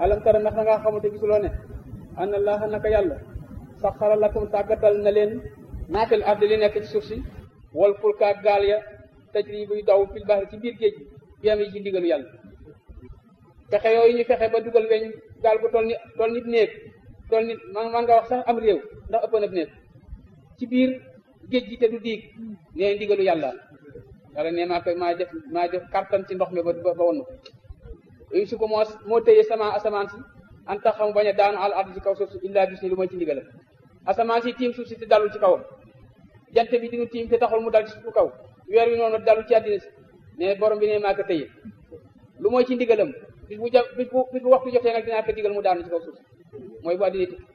alam tara ndax da ngaa xamante gisuloo ne anna allaha naka yàlla saxara lakum tàggatal na leen naafil ardi li nekk ci suuf si wal fulkaak gaal ya tajri buy daw fil bahri ci biir géej bi am yi ci ndigalu yàlla fexe yooyu ñu fexe ba dugal weñ gaal bu toll ni toll nit néeg toll nit man man nga wax sax am réew ndax ëpp na néeg ci biir géej gi te du diig nee ndigalu yàlla yàlla ne maa koy maa def maa def kartan ci ndox mi ba ba wonn ko yooyu su ko moo moo tëye sama asamaan si an tax xam bañ a daanu al ard ci kaw suuf si illa bis ni lu mooy ci ndigalam asamaan si tiim suuf si te dalul ci kawam jant bi dinu tiim te taxul mu dal ci suufu kaw weer wi noonu dalul ci àddina si ne borom bi ne maa ko tëye lu mooy ci ndigalam bis bu ja bis bu bis bu waxtu jotee nag dinaa ko digal mu daanu ci kaw suuf si mooy bu àddina tukki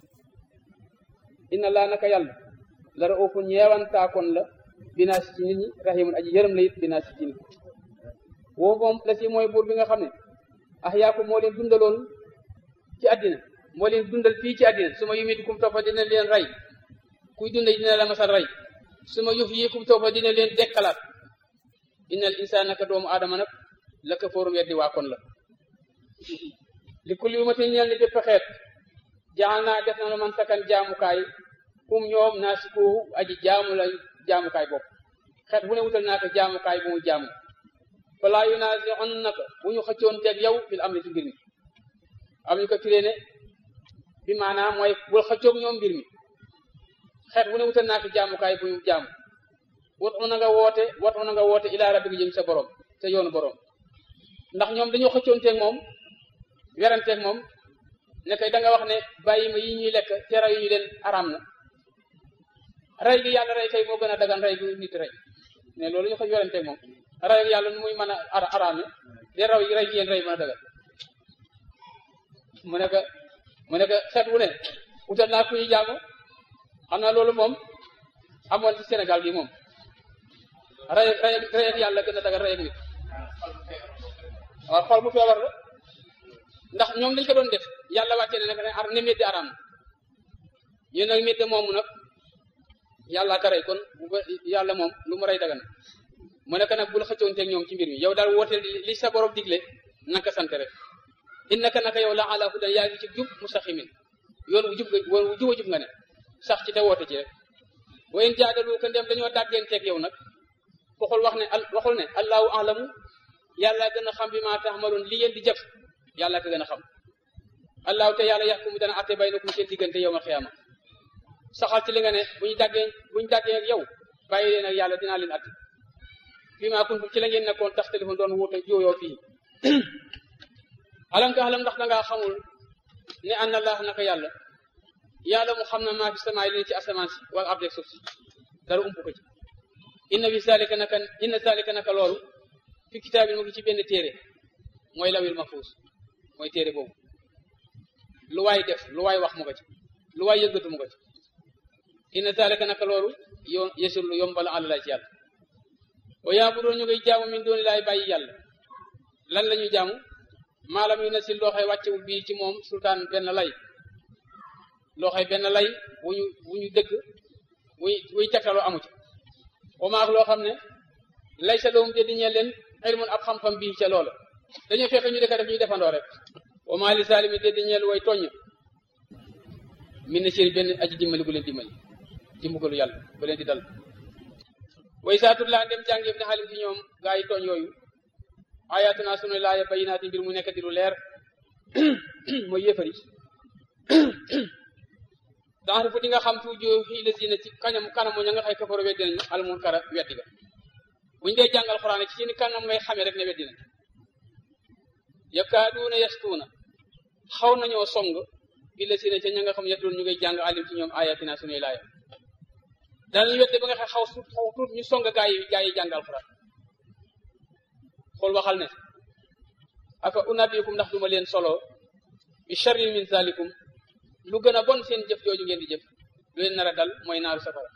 inna laa naka yàlla la raufun ñeewantaakoon la binaa si ci nit ñi rahimun aji yërëm la it binaa si ci nit woo moom la si mooy buur bi nga xam ne ah yaaku moo leen dundaloon ci àddina moo leen dundal fii ci àddina su ma yumit kum toppa dina leen rey kuy dunda dina la masal rey su ma yuf yi kum toppa dina leen dekkalaat innal insaan naka doomu aadama nag la ka fóorum weddi waa kon la li kulli umatin ñeel ni bépp xeet jaal naa def na la man sakan jaamukaay kum ñoom naa si ko aji jaamu la jaamukaay bopp xeet bu ne wutal naa ko jaamukaay bu mu jaamu falaa yu naa si on naka bu ñu xëccoon teeg yow fil am ni ci mbir mi am ñu ko firee ne bi maanaam mooy bul xëccoog ñoom mbir mi xeet bu ne wutal naa ko jaamukaay bu mu jaamu watu na nga woote watu na nga woote ilaa rabbika jëm sa borom sa yoonu borom ndax ñoom dañoo xëccoon teeg moom weranteeg moom ne kay da nga wax ne bàyyi ma yi ñuy lekk te raw yi ñu leen araam na rey gi yàlla rey kay moo gën a dagan rey gi nit rey ne loolu ñu ko weranteeg moom rey gi yàlla nu muy mën a araame te raw yi rey gi yéen rey mën a dagan mu ne ko mu ne ko xeet wu ne utal naa ku ñu jaamu xam naa loolu moom amoon ci Sénégal gi moom rey rey rey ak yàlla gën a dagan rey ak nit waaw xool bu feebar la ndax ñoom dañ ko doon def yàlla wàcce ne nag ne ar ne métti araam na ñu nag métti moomu nag yàlla ka rey kon bu ko yàlla moom lu mu rey dagan mu nekk nag bul xëccoonteeg ñoom ci mbir mi yow daal wooteel li sa borom digle naka sant rek innaka naka yow la ala hudan yaa ngi ci jub mustaqimin yoon wu jub nga yoon wu juba jub nga ne sax ci te woote ci rek wayen jaadalu ko ndem dañoo dàggeenteeg yow nag waxul wax ne waxul ne allahu alamu yàlla gën a xam bi maa taxmaloon li ngeen di jëf yàlla ko gën a xam allahu te yàlla yaxkumu dana atte baynakum seen diggante yow ma xiyaama saxal ci li nga ne bu ñu dàggee bu ñu dàggee ak yow bàyyi leen ak yàlla dinaa leen atte fii maa kuntum ci la ngeen nekkoon tax téléphone doon wuute jooyoo fii alam ka alam ndax dangaa xamul ne an allah naka yàlla yàlla mu xam na maa fi samaay leen ci asamaan si wala abdeg suuf si dara ump ko ci inna fi zalika naka inna zalika naka loolu fi kitaabin mu ngi ci benn téere mooy lawil mahfuus mooy téere boobu lu waay def lu waay wax mu ko ci lu waay yëggatu mu ko ci inna zalika naka loolu yo yesul lu yombal àlla la ci yàlla wa yaabudoon ñu ngay jaamu min dooni laay bàyyi yàlla lan la ñuy jaamu maalam yu na si loo xay wàccewul bii ci moom sultaan benn lay loo xay benn lay bu ñu bu ñu dëgg buy buy tegtaloo amu ci wa maak loo xam ne lay sa doom te di ñeel leen ilmun ab xam-xam bii ca loola dañoo fekk ñu dëkk def ñuy defandoo rek wa maa li saalimi te di ñeel way tooñ min na séri benn aji dimbali bu leen dimbali ci mbugalu yàlla bu leen di dal way saatul laa dem jàng yëpp ne xalim ci ñoom gaa yi tooñ yooyu ayatuna sunu laaya bayinaati mbir mu nekk di lu leer mooy yéefari daxar fu di nga xam tu jo xii la sina ci kanam kanamu ña nga xay kafaro weddi nañu al munkara weddi ga buñu dee jàng alxuraan ci seen kanam ngay xamee rek ne weddi nañ yakaaduuna yastuuna xaw nañoo song bi la sina ca ña nga xam yettoon ñu ngay jàng alim ci ñoom ayatina sunuy laaya danañu weddi ba nga xay xaw suut xaw tuut ñu song gaa yi gaa yi jàng alxuraan xool waxal ne aka unabikum ndax duma leen solo bi sharrin min zalikum lu gën a bon seen jëf jooju ngeen di jëf lu leen nar a dal mooy naaru safara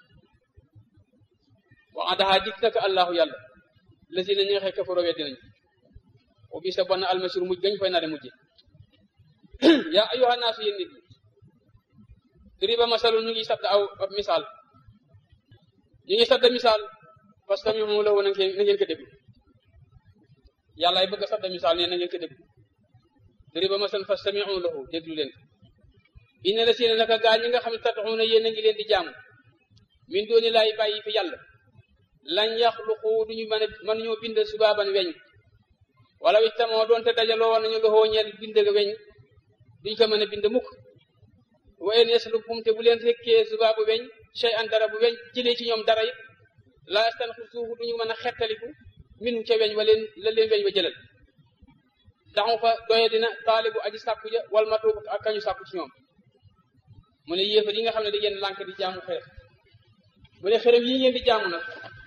wa adaha dik naka allahu yàlla la si na ñi nga xëy kafaro weddi nañu o bi sa bon almasir mujj gañ fay nare mujje yaa ayyuha naasu yéen nit ñi duriba masalun ñu ngi sabda aw ab misaal ñu ngi sabda misaal parce que moom la woon na ngeen ko déglu yàlla ay bëgg a sabda misaal nee na ngeen ko déglu duriba masalan fastami'u lahu déglu leen inna la siina naka gaa ñi nga xam ne tad'uuna yéen a ngi leen di jaamu min dooni laay bàyyi fi yàlla lañ yaxluqu duñu mën a mën ñoo bind subaaban weñ wala wi tamoo doonte dajaloo woon nañu loxoo ñeel bind weñ duñ ko mën a bind mukk wa in yaslubhum te bu leen rekkee subaabu weñ shay an dara bu weñ jëlee ci ñoom dara it la yastanxisuuhu duñu mën a xettaliku minu ca weñ wa leen la leen weñ wa jëlal daxu fa doye dina taalibu aji sàkku ja wal matuub ak kañu sàkku ci ñoom mu ne yéefar yi nga xam ne da ngeen lànk di jaamu xërëm mu ne xërëm yi ngeen di jaamu nag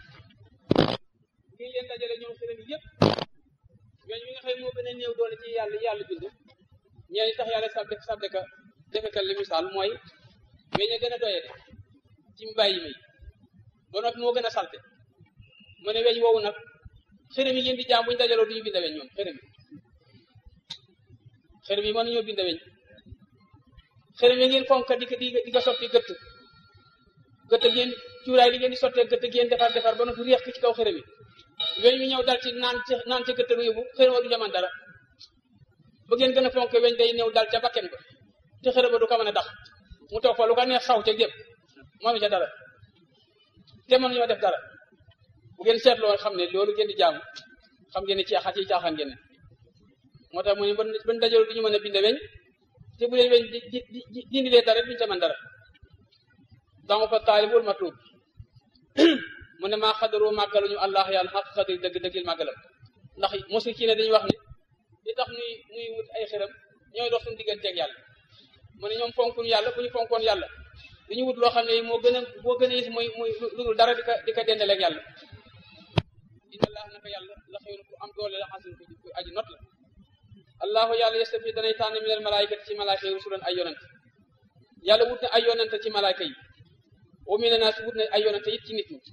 ngi leen dajale ñoom xërëm yi yëpp weñ wi nga xam ne moo gën a néew doole ci yàlla yàlla bind ñeen tax yàlla sabde sabde ka defekal li misaal mooy weñ a gën a doye de ci mbàyyi may ba noppi moo gën a salte mu ne weñ woowu nag xërëm yi ngeen di jaam buñu dajaloo duñu bind weñ ñoom xërëm yi xërëm yi mën nañoo bind weñ xërëm yi ngeen fonk di ko di di ko sotti gëtt gëtt ngeen cuuraay li ngeen di sottee gëtt ngeen defar defar ba noppi réex ki ci kaw xërëm yi weñ wi ñëw dal ci naan ci naan ca gëtt yóbbu xërëm wa du jaman dara ba ngeen gën a fonk weñ day ñëw dal ca bakken ba te xërëm ba du ko mën a dax mu toog fa lu ko neex saw ca gépp moom ca dara te mënuñoo def dara bu ngeen seetloo xam ne loolu ngeen di jaamu xam ngeen ne ci xat yi caaxaan ngeen ne moo tax mu ne ban dajaloo du ñu mën a bind weñ te bu leen weñ di di di dindi lee dara duñu ca mën dara danga fa taalibul matlub mu ne maa xadaroo màggaluñu allah yàlla xaq xadir dëgg dëggil màggalam ndax mosi ci ne dañuy wax ne li tax nuy nuy wut ay xëram ñooy dox suñu digganteeg yàlla mu ne ñoom fonkuñu yàlla bu ñu fonkoon yàlla dañu wut loo xam ne moo gën a moo gën a yis mooy mooy lu dul dara di ko di ko dendaleeg yàlla inna allah naka yàlla la xëy ku am doole la xasin ku aji not la allahu yàlla yastafi danay tànn minal malaayikati ci malaayka yi rusulan ay yonent yàlla wut na ay yonent ci malaayka yi wa mina naas wut na ay yonent it ci nit ñi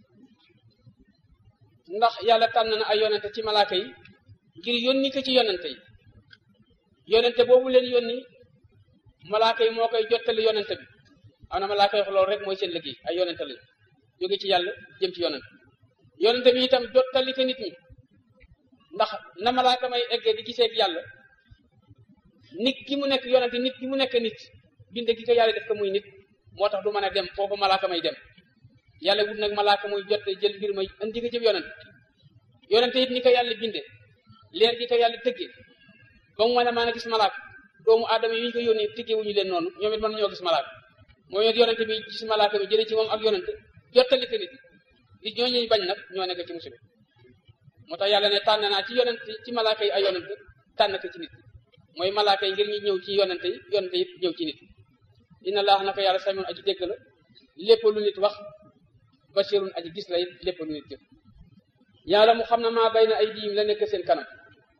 ndax yàlla tànn na ay yonent ci malaayka yi ngir yónni ko ci yonent yi yonente boobu leen yónni malaaka yi moo koy jottali yonente bi am na malaaka yi loolu rek mooy seen liggéey ay yonente lañu jóge ci yàlla jëm ci yonente yonente bi itam jottali ko nit ñi ndax na malaaka may eggee di gisee ak yàlla nit ki mu nekk yonente nit ki mu nekk nit bind gi ko yàlla def ko muy nit moo tax du mën a dem foofu malaaka may dem yàlla wut nag malaaka muy jot jël mbir may indi ko jëm yonente yonente it ni ko yàlla binde leer gi ko yàlla tëggee ba mu mën a mën a gis malaaka doomu aadama yi ñu ko yónnee tëggee wuñu leen noonu ñoom it mën nañoo gis malaaka moom it yonente bi gis malaaka bi jëlee ci moom ak yonente jottali ko nit nit ñoo ñuy bañ nag ñoo nekk ci musiba moo tax yàlla ne tànn naa ci yonente ci malaaka yi ay yonente tànn ko ci nit mooy malaaka yi ngir ñu ñëw ci yonente yi yonente yi ñëw ci nit inna laax naka yàlla samiun aji dégg la lépp lu nit wax basirun aji gis la it lépp lu nit jëf yàlla mu xam na maa bay na ay diim la nekk seen kanam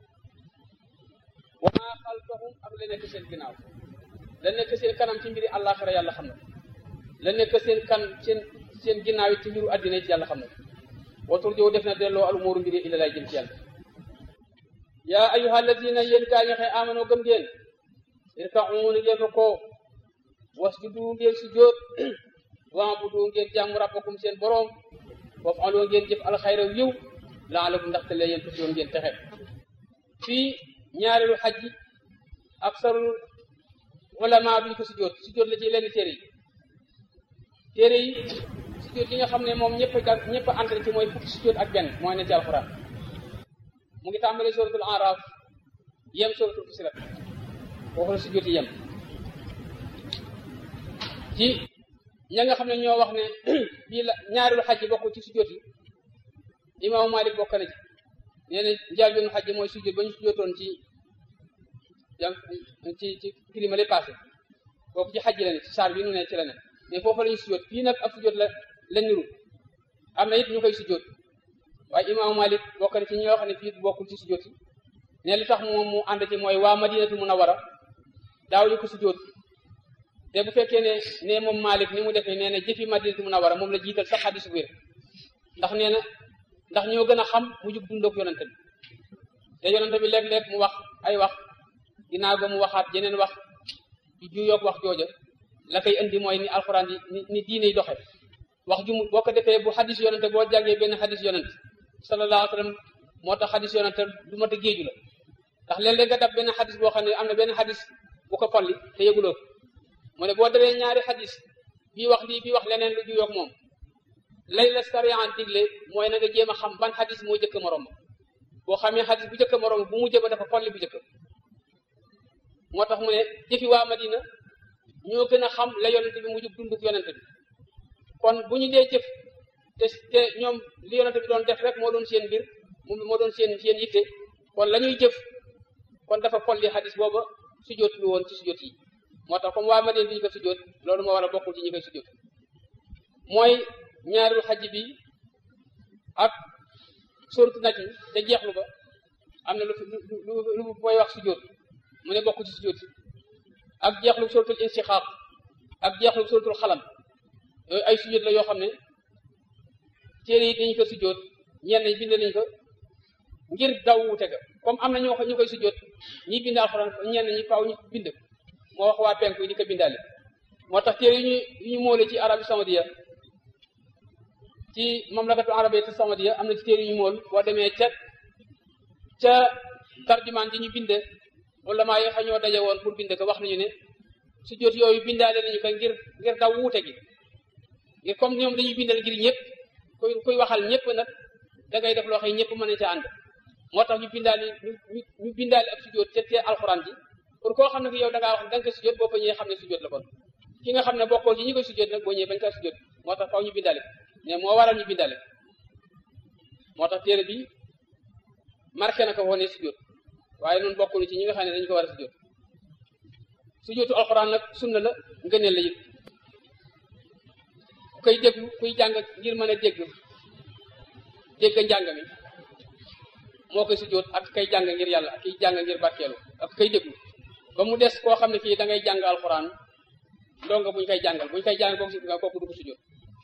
wa maa xalfahum ak la nekk seen ginnaaw la nekk seen kanam ci mbiri àllaaxira yàlla xam na la nekk seen kan seen seen ginnaaw it ci mbiru àddina it yàlla xam na watur jow def na delloo al umuuru mbiri illa lay jëm ci yàlla yaa ayuha alladina yéen gaa ñi xëy amanoo gëm ngeen irka'u ni ngeen ko wasjudu ngeen sujjóot wa'budu ngeen jaamu rabbakum seen boroom waf'alu ngeen jëf alxayra yiw laalakum ndaxte lee yéen tufiyoon ngeen texe fii ñaareelu xaj ji ak sarul ulama bi ñu ko sujjóot sujjóot la ci lenn téere yi téere yi sujjóot yi nga xam ne moom ñëpp a ñëpp a ànd ci mooy fukki sujjóot ak benn mooy ne ci alxuraan mu ngi tàmbalee suratul araf yem suratul fusilat foofu la sujjóot yi yem ci ña nga xam ne ñoo wax ne bii la ñaareelu xaj bokk ci sujjóot yi imaamu Malik bokk na ci nee na njaal benn xaj mooy sujjóot ba ñu sujjóotoon ci jàng ci ci kilima lay passé kooku ci xaj la ne ci saar bi nu ne ci la ne mais foofu la ñu sujjóot fii nag ab sujjóot la la niru am na it ñu koy sujjóot waaye imaamu Malik bokk na ci ñi nga xam ne fii bokkul ci sujjóot yi ne li tax moom mu ànd ci mooy waa Madinatu Munawwara daaw ñu ko sujjóot te bu fekkee ne ne moom Malik ni mu defee nee na jëfi Madinatu Munawwara moom la jiital sax xadis bu wér ndax nee na ndax ñoo gën a xam mu jug dundoog yonante bi te yonante bi léeg-léeg mu wax ay wax ginnaaw ba mu waxaat yeneen wax yu juyoog wax jooja la koy indi mooy ni alxuraan di ni ni diine yi doxe wax ju mu boo ko defee bu xadis yonante boo jàngee benn xadis yonante sallallahu alayhi wa sallam moo tax xadis yonante du mat a géeju la ndax léeg-léeg nga dab benn xadis boo xam ne am na benn xadis bu ko folli te yëguloo mu ne boo dabee ñaari xadis bii wax lii bii wax leneen lu juyoog moom lay la sariyan digle mooy na nga jéem a xam ban xadis moo jëkk morom boo xamee xadis bu jëkk morom bu mu jëba dafa folli bu jëkk moo tax mu ne jëfi waa Madina ñoo gën a xam la yonente bi mu jub dunduk yonente bi kon bu ñu dee jëf te te ñoom li yonente bi doon def rek moo doon seen mbir moo doon seen seen yitte kon la ñuy jëf kon dafa folli xadis booba sujjóot lu woon ci sujjóot yi moo tax comme waa Madina duñu ko sujjóot loolu moo war a bokkul ci ñi koy sujjóot mooy ñaareelu xaj bi ak sóoratu naj mi te jeexlu ba am na lu lu lu mooy wax sujjóot mu ne bokkul ci sujjóot yi ak jeexlu sóoratul insiqaaq ak jeexlu sóoratul xalam yooyu ay sujjóot la yoo xam ne téere yi dañu ko sujjóot ñenn ñi bind nañu ko ngir daw wute ga comme am na ñoo ñu koy sujjóot ñi bind alxuraan ñenn ñi faaw ñu bind moo wax waa penku yi di ko bindaale moo tax téere yu ñu yu ñu moole ci arabi saoudia ci mamlakatu arabiyya saoudia am na ci téere yu ñu mool boo demee ca ca tarjumaan ji ñu binde wala maa yoo xam ñoo daje woon pour bind ko wax nañu ne sujjóot yooyu bindaale nañu ko ngir ngir daw wuute gi ngir comme ñoom dañuy bindal ngir ñëpp kuy kuy waxal ñëpp nag da ngay def loo xam ñëpp mën nañ ca ànd moo tax ñu bindaale ñu ñu bindaale ak sujjóot ca te alxuraan ji pour koo xam ne yow da ngaa wax da nga ko sujjóot boo fa ñëwee xam ne sujjóot la kon ki nga xam ne bokkoo ci ñi koy sujjóot nag boo ñëwee bañ kaa sujjóot moo tax faw ñu bindaale mais moo waral ñu bindaale moo tax téere bi marqué na ko woon ne sujjóot waaye noonu bokkul ci ñi nga xam ne dañu ko war a sujjóot sujjóotu alxuraan nag sunna la ngëneel la it ku koy déglu kuy jàng ngir mën a dégg dégg njàng mi moo koy sujjóot ak kay jàng ngir yàlla ak kiy jàng ngir barkeelu ak kay déglu ba mu des koo xam ne kii da ngay jàng alxuraan ndonga buñ koy jàngal buñ koy jàng kooku si kooku du ko sujjóot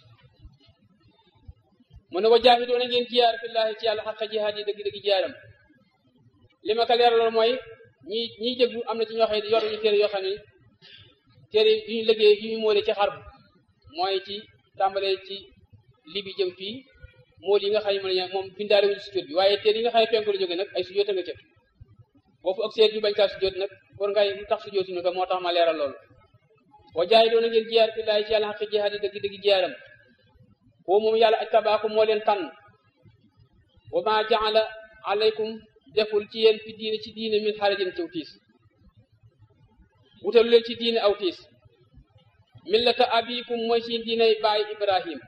mu ne wa jaahidoona ngeen jiyaar fillaahi ci yàlla xaqa jihaad yi dëgg-dëgg jiyaaram li ma ko leeraloon mooy ñi ñiy déglu am na ci ñoo xam ne yor ñu téere yoo xam ne téere yu ñu liggéey yu ñu moole ci xarb mooy ci tàmbalee ci libi jëm fii mool yi nga xam ne mën moom bindaale wuñu sujjóot bi waaye téere yi nga xam ne penku la jóge nag ay sujjóot a nga cëf boofu ak seet yu bañ kaa sujjóot nag pour ngay lu tax sujjóotuñu ko moo tax ma leeral loolu wa jaay doona ngeen jiyaar fi laay ci yàlla xaqi jihaad yi dëgg-dëgg jiyaaram woo moom yàlla aj tabaaku moo leen tànn wa ma jaala alaykum deful ci yéen fi diine ci diine min xarajin ciw tiis wutalu leen ci diine aw tiis millata abikum mooy ci diiney baay ibrahim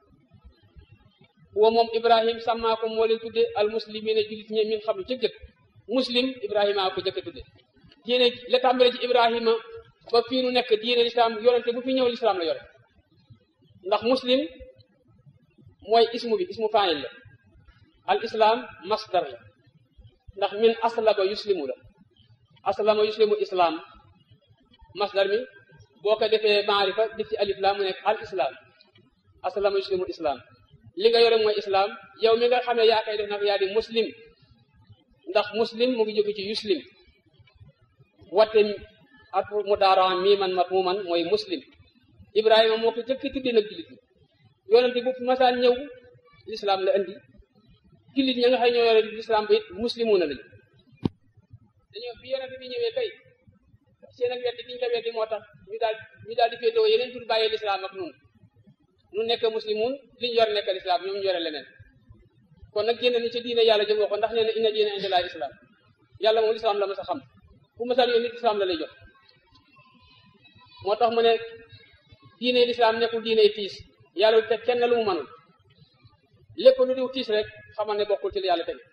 huwa moom ibrahim sàmmaakum moo leen tudde al muslimina julit ñe min xam jëg-jëg muslim ibrahima ko jëkk tudde diine la tàmbale ci ibrahima ba fii nu nekk diine lislaam yorante bu fi ñëw lislaam la yore ndax muslim mooy ismu bi ismu faayil la al islam masdar la ndax min aslaba yuslimu la aslama yuslimu islam masdar mi boo ko defee maarifa def ci alif la mu nekk al islam aslama yuslimu islam li nga yore mooy islam yow mi nga xam ne yaa koy def nag yaa di muslim ndax muslim mu ngi jóge ci yuslim watte at mu daaraan mii man mat mu man mooy muslim ibrahima moo ko jëkk tudde nag jullit ñi yonente bu masaan ñëw l'islam la indi jullit ña nga xëy ñoo yore l'islam ba it muslimuna lañu dañoo bi yonente bi ñëwee kay seen ak weddi biñu ko weddi moo tax ñu daal ñu daal di féetewoo yeneen tur bàyyee l'islam ak nun nu nekk muslimun li ñu yor nekk l'islam ñoom ñu yore leneen kon nag génn ni ci diine yàlla jëm ko ndax nee na inna diine inda laa islam yàlla moom l'islam la ma sa xam bu masaan yoon nit islam la lay jox moo tax mu ne diine l'islam nekkul diine tiis yàlla du teg kenn lu mu mënul lépp lu diw tiis rek xamal ne bokkul ci la yàlla teg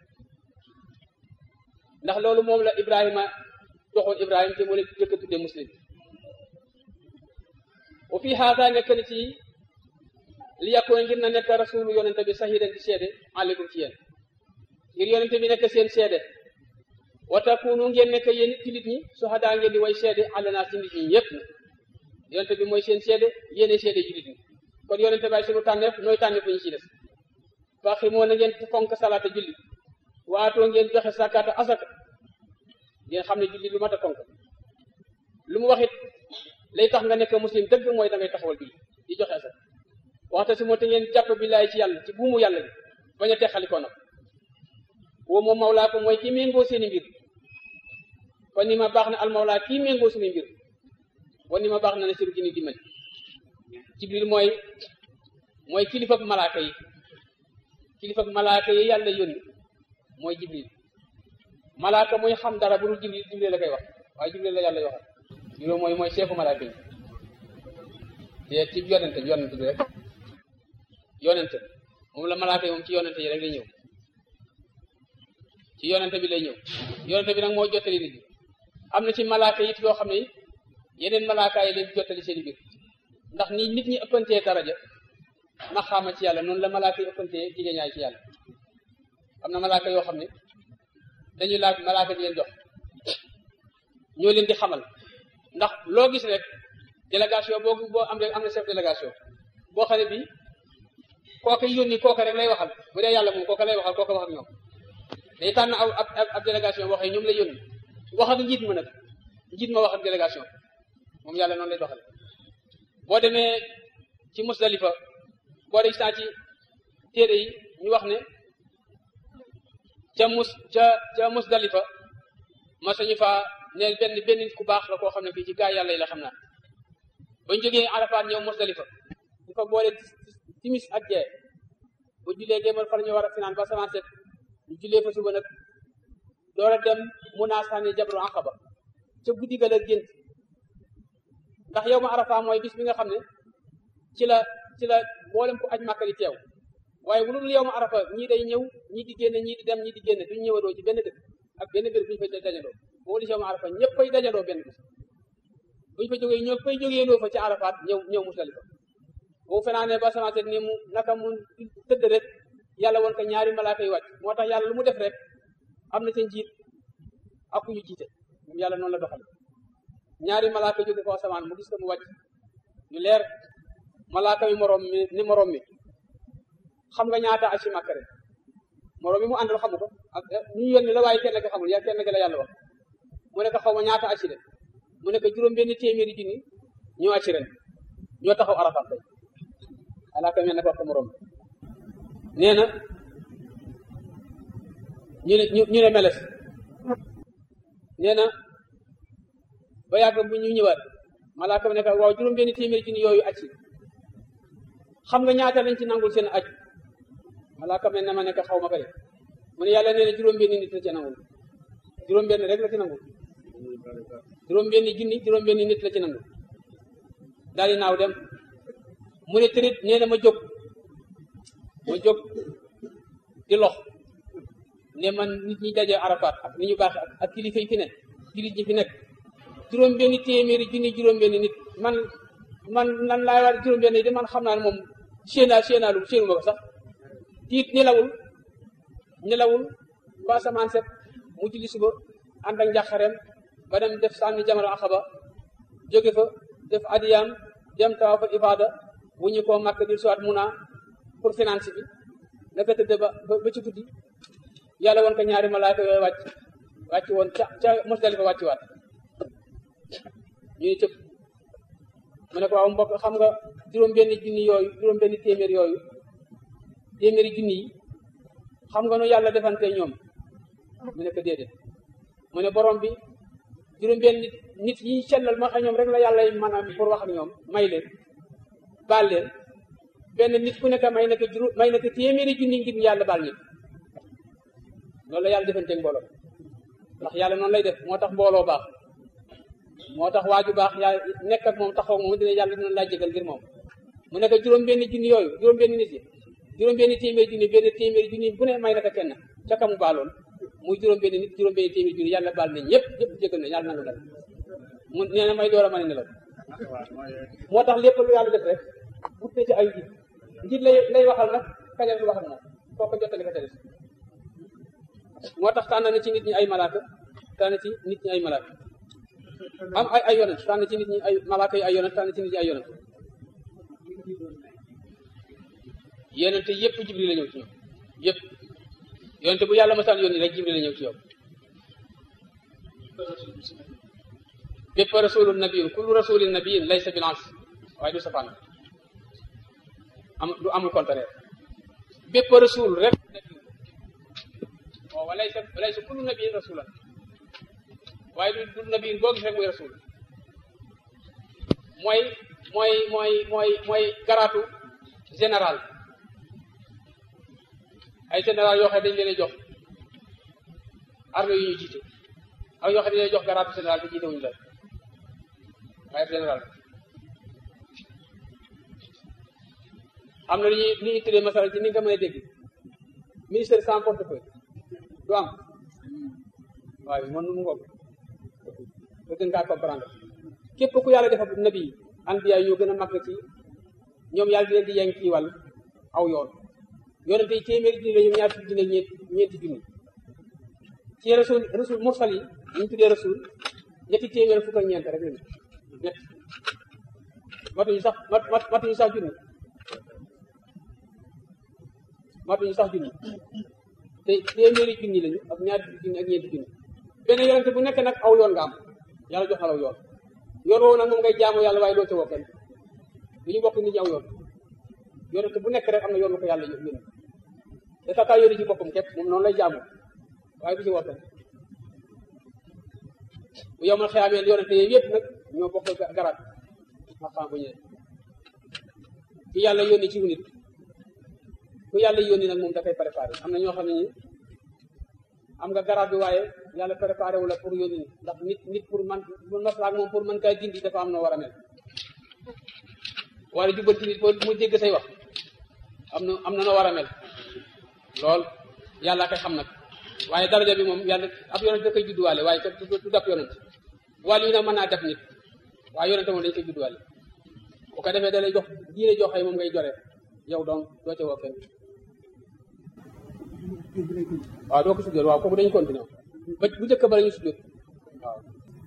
ndax loolu moom la ibrahima doxoon ibrahima te mu leen jëkk tudde muslim wa fii haada nekk na ci li yàkkoon ngir na nekk rasulu yonente bi sahidan di seede aleykum ci yéen ngir yonente bi nekk seen seede wa takunu ngeen nekk yéen jullit ñi suhadaa ngeen di way seede àllanaa ci nit ñi ñëpp na yonente bi mooy seen seede yéene seede jullit ñi kon yonente baay sunu tànneef nooy tànneef ñu ci des faxi moo na ngeen fonk salaata julli waatoo ngeen joxe sàkkaata asaka ngeen xam ne julli lu mat a fonk lu mu waxit lay tax nga nekk muslim dëgg mooy da ngay taxawal julli di joxe asaka waxta si moo te ngeen jàpp billaay ci yàlla ci buumu yàlla bi bañ a texalikoo nag woo moom mawlaa ko mooy ki méngoo seeni mbir kon ni ma baax na almawla kii méngoo suñuy mbir kon ni ma baax na na siru gi ni dimbali jibril mooy mooy kilifak malaaka yi kilifak malaaka yi yàlla yónni mooy jibril malaaka muy xam dara bu dul jibril jibril la koy wax waaye jibril la yàlla yoo xam jibril mooy mooy chefu malaaka yi te ci yonente yonente bi rek yonente moom la malaaka yi moom ci yonente yi rek lay ñëw ci yonente bi lay ñëw yonente bi nag moo jottali nit ñi am na ci malaaka yi yoo xam ne yeneen malaaka yi leen jottali seen i biir ndax ni nit ñi ëppantee daraja maxaama ci yàlla noonu la malaaka yi ëppantee jigéñaay ci yàlla am na malaaka yoo xam ne dañuy laaj malaaka di leen jox ñoo leen di xamal ndax loo gis rek délégation boo boo am rek am na chef délégation boo xam ne bi kooka yónni kooka rek lay waxal bu dee yàlla moom kooka lay waxal kooka wax ak ñoom day tànn ab ab ab délégation boo xam ne ñoom lay yónni wax ak njiit ma nag njiit ma wax ak délégation moom yàlla noonu lay doxal boo demee ci musdalifa boo dee saa ci téere yi ñu wax ne ca mus ca ca musdalifa ma sañu fa ne benn benn nit ku baax la koo xam ne fii ci gaa yàlla yi la xam naa bañ jógee arafaat ñëw musdalifa ñu fa boole timis ak gee bu julee géemal fa la ñu war a finaan ba samaan set ñu julee fa suba nag door a dem mun naa sànni jabru aqaba ca guddi ga la gént ndax yow ma arafa mooy bis bi nga xam ne ci la ci la boolem ko aj màkka di teew waaye bu dul yow ma arafa ñii day ñëw ñii di génn ñii di dem ñii di génn duñ ñëwadoo ci benn dëkk ak benn bér bu ñu fa dajaloo boo di yow ma arafa ñëpp fay dajaloo benn bis buñ fa jógee ñoo fay jógee loo fa ci arafaat ñëw ñëw musdalifa boo fenaanee ba sama set ni mu naka mu tëdd rek yàlla woon ko ñaari malaaka yi wàcc moo tax yàlla lu mu def rek am na ca njiit ak ku ñu jiite moom yàlla noonu la doxale ñaari malaaka jóge ko asamaan mu gis ko mu wàcc ñu leer malaaka mi moroom mi ni moroom mi xam nga ñaata ak si màkk rek moroom mi mu àndal xamu ko ak ñu yónni la waaye kenn ki xamul ya kenn ki la yàlla wax mu ne ko xaw ma ñaata ak si de mu ne ko juróom benn téeméeri junni ñoo acci ren ñoo taxaw arafat tey malaaka mi ne ko wax ko moroom nee na ñu ne ñu ne meles nee na ba yàgg bu ñu ñëwaat malaaka mi ne ko waaw juróom benn téeméeri junni yooyu acci xam nga ñaata lañ ci nangul seen aj malaaka mi ne ma nekk xaw ma ko de mu ne yàlla nee na juróom benn nit la ci nangul juróom benn rek la ci nangul juróom benn junni juróom benn nit la ci nangul daal di naaw dem mu ne tërit nee na ma jóg ma jóg di lox ne man nit ñi daje arafaat ak ni ñu baax ak kilifa yi fi ne jullit ñi fi nekk juróom benn téeméeri junni juróom benn nit man man nan laa war juróom benn yi de man xam naa ne moom séenaa séenaalu séenu ma ko sax tiit nelawul nelawul ba samaan set mu julli suba ànd ak njàqareem ba dem def sànni jamara axaba jóge fa def adiyaam dem tawa fa ibaada bu ñu ko màkk di suwaat muna pour finance bi naka tëdd ba ba ci guddi yàlla woon ko ñaari malaaka yooyu wàcc wàcc woon ca ca Musdalifa wàcc waat ñu ni cëpp mu ne ko waaw mbokk xam nga juróom benn junni yooyu juróom benn téeméer yooyu téeméeri junni yi xam nga nu yàlla defante ñoom mu ne ko déedéet mu ne borom bi juróom benn nit nit yi sellal ma xam ñoom rek la yàlla mën a pour wax ak ñoom may leen baal leen benn nit ku nekk may na ko juróom may na ko téeméeri junni ngir yàlla baal nit loolu la yàlla defanteeg mbooloo ndax yàlla noonu lay def moo tax mbooloo baax moo tax waaju baax yaa nekk ak moom taxaw moom dina yàlla dina laa jégal ngir moom mu nekk juróom benn junni yooyu juróom benn nit yi juróom benn téeméeri junni benn téeméeri junni bu ne may na ko kenn ca kamu baaloon muy juróom benn nit juróom benn téeméeri junni yàlla baal na ñëpp ñëpp jégal na yàlla nangu dal mu nee na may door a mën a nelaw moo tax lépp lu yàlla def rek wut na ci ay njiit njiit lay lay waxal nag kañal lu wax ak moom foo ko jottali ko ca des moo tax tànn na ci nit ñi ay malaaka tànn ci nit ñi ay malaaka am ay ay yonent tànn ci nit ñi ay malaaka yi ay yonent tànn ci nit ñi ay yonent yonent yëpp jibril la ñëw ci ñoom yëpp yonent bu yàlla masaan yónni rek jibril la ñëw ci yow bépp rasulun nabiyin kullu rasulin nabiyin laysa bil ans waaye du safaan am du amul contraire bépp rasul rek waaw walaysa walaysa kullu nabiyin rasulan waaye du du nabi boo gis rek muy rasul mooy mooy mooy mooy mooy garaatu général ay général yoo xam ne dañ leen jox armée yu ñuy jiite ak yoo xam ne dañuy jox garaatu général te jiite wuñu la waaye général am na lu ñuy lu ñuy tuddee masala ci ni nga mën a dégg ministère sans portefeuille du am waaye man mu ngoog ba gën kaa comprendre képp ku yàlla defal nabi anbiya yi ñoo gën a mag ci ñoom yàlla di leen di yeng ci wàll aw yoon yonente yi téeméeri junni la ñoom ñaar fukki junni ñeent ñeenti junni ci rasul rasul mursal yi ñu tuddee rasul ñetti téeméer fukk ak ñeent rek lañu ñett matuñu sax mat matuñu sax junni matuñu sax junni te téeméeri junni lañu ak ñaar fukki junni ak ñeenti junni benn yonente bu nekk nag aw yoon nga am yàlla jox na la yoon yoon woowu nag moom ngay jaamu yàlla waaye doo ca woo kenn du ñu bokk nit ñi aw yoon yonente bu nekk rek am na yoon bu ko yàlla yónni te tata yónni ci boppam képp moom noonu lay jaamu waaye du ci woo kenn bu yow man xeyaamee yonente yooyu yëpp nag ñoo bokk garaat maqaam bu ñëwee ki yàlla yónni ci nit ku yàlla yónni nag moom dafay préparé am na ñoo xam ne ñi am nga garaat bi waaye yàlla préparé wu la pour yónni nit ndax nit nit pour man pour maslaak moom pour mën kaa dindi dafa am na war a mel wala jubbanti nit boo mu dégg say wax am na am na na war a mel lool yàlla koy xam nag waaye daraja bi moom yàlla ab yonent da koy judduwaale waaye du dab yonent wàll yi nag mën naa def nit waaye yonent moom dañ koy judduwaale bu ko defee da lay jox diine jox ay moom ngay jore yow donc doo ca woo kenn waaw doo ko sujjoot waaw kooku dañu continuer ba bu njëkk ba la ñu sujjoot waaw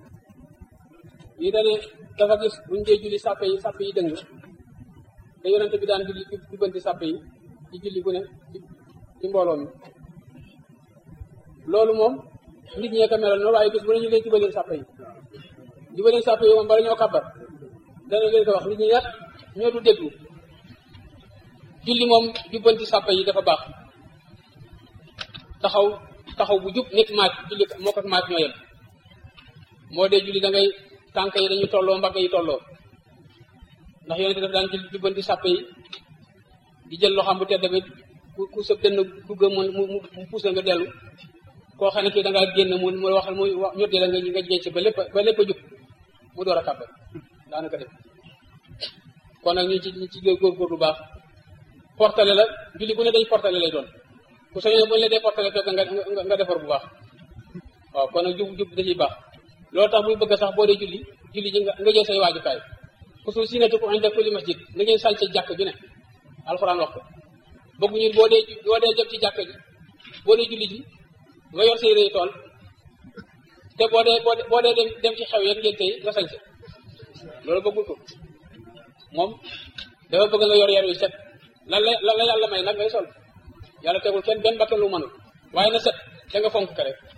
yi dane dafa gis buñ dee julli sàppe yi sàppe yi dëng te yonent bi daan julli jubbanti sàppe yi ci julli gu ne ci mbooloo mi loolu moom nit ñee ko melal noonu waaye gis bu ne ñu leen jubaleen sàppe yi jubaleen sàppe yi moom bala ñoo kàbbar dana leen ko wax nit ñi nag ñoo du déglu julli moom jubbanti sàppe yi dafa baax taxaw taxaw bu jub nit maaj julli moo ko maaj ñoo yem moo dee julli da ngay tànk yi dañuy tolloo mbagg yi tolloo ndax yonente daf daan julli jubbanti sàppe yi di jël loxam bu tedd bi ku ku sëb dënn dugg mu mu mu puus la nga dellu koo xam ne kii da ngaa génn mu mu waxal muy wax ñotti la nga nga génn ci ba lépp ba lépp a jub mu door a kàbbar daanaka def kon nag ñu ci ñu ci góorgóor bu baax portale la julli bu ne dañ portale lay doon ku soññee bu ñu la dee portale fekk nga nga defar bu baax waaw kon nag jub jub da ciy baax loolu tax muy bëgg sax boo dee julli julli ji nga nga jël say waajukaay xusul sinatu ko inda kulli masjid na ngeen sànce jàkk ju ne alxuraan wax ko bëgguñu boo dee boo dee jëm ci jàkk ji boo dee julli ji nga yor say rëy tool te boo dee boo dee dem dem ci xew yeeg ngeen tey nga sañse loolu bëggul ko moom dafa bëgg nga yor yar yu set lan la lan la yàlla may nag ngay sol yàlla tegul kenn benn bakkan lu mënul waaye na set da nga fonk ka rek